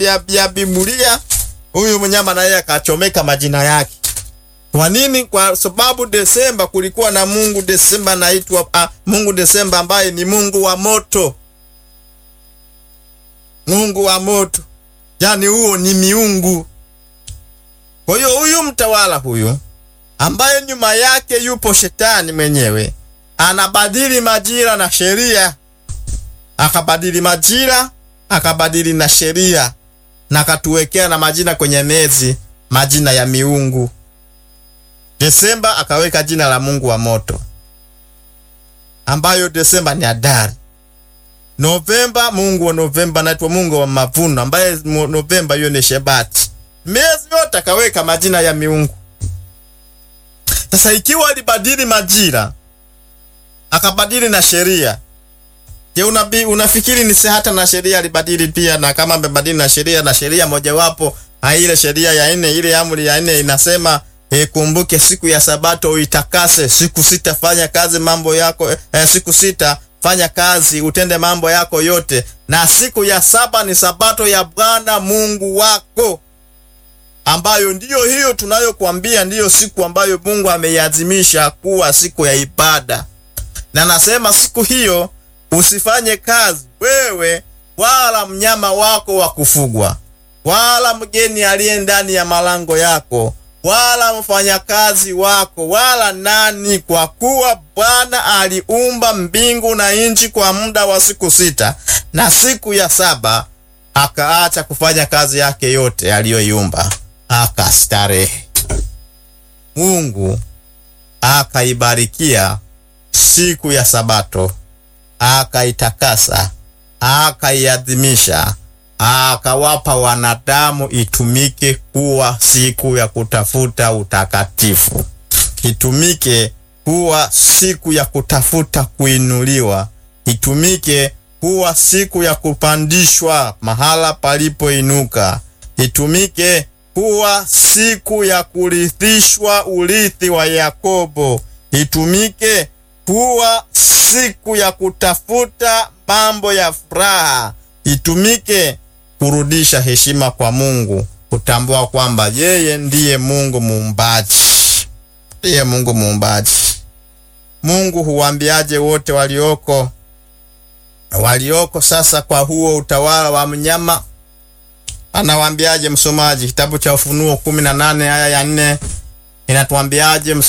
ya, ya Biblia, huyu mnyama naye akachomeka majina yake. Kwa nini? Kwa sababu Desemba kulikuwa na Mungu Desemba naitwa ah, Mungu Desemba ambaye ni Mungu wa moto, Mungu wa moto, yaani huo ni miungu. Kwa hiyo huyu mtawala huyu ambaye nyuma yake yupo shetani mwenyewe anabadili majira na sheria, akabadili majira, akabadili na sheria, na akatuwekea na majina kwenye mezi, majina ya miungu. Desemba akaweka jina la Mungu wa moto, ambayo Desemba ni Adari. Novemba, Mungu wa Novemba anaitwa Mungu wa mavuno, ambaye Novemba hiyo ni Shebati. Miezi yote akaweka majina ya miungu. Sasa ikiwa alibadili majira akabadili na sheria, je, unabi, unafikiri ni hata na sheria alibadili pia? Na kama amebadili na sheria, na sheria mojawapo ile sheria ya nne, ile amri ya nne inasema E, kumbuke siku ya Sabato uitakase, siku sita fanya kazi mambo yako e, siku sita fanya kazi utende mambo yako yote, na siku ya saba ni Sabato ya Bwana Mungu wako, ambayo ndiyo hiyo tunayokuambia, ndiyo siku ambayo Mungu ameiadhimisha kuwa siku ya ibada, na nasema siku hiyo usifanye kazi wewe wala mnyama wako wa kufugwa wala mgeni aliye ndani ya malango yako wala mfanyakazi wako wala nani, kwa kuwa Bwana aliumba mbingu na nchi kwa muda wa siku sita, na siku ya saba akaacha kufanya kazi yake yote aliyoiumba, akastarehe. Mungu akaibarikia siku ya Sabato, akaitakasa, akaiadhimisha akawapa wanadamu itumike kuwa siku ya kutafuta utakatifu, itumike kuwa siku ya kutafuta kuinuliwa, itumike kuwa siku ya kupandishwa mahala palipoinuka, itumike kuwa siku ya kurithishwa urithi wa Yakobo, itumike kuwa siku ya kutafuta mambo ya furaha, itumike kurudisha heshima kwa Mungu, kutambua kwamba yeye ndiye Mungu muumbaji, ndiye Mungu muumbaji. Mungu huwaambiaje wote walioko walioko sasa kwa huo utawala wa mnyama? Anawaambiaje msomaji? Kitabu cha Ufunuo kumi na nane aya ya nne inatuambiaje msomaji?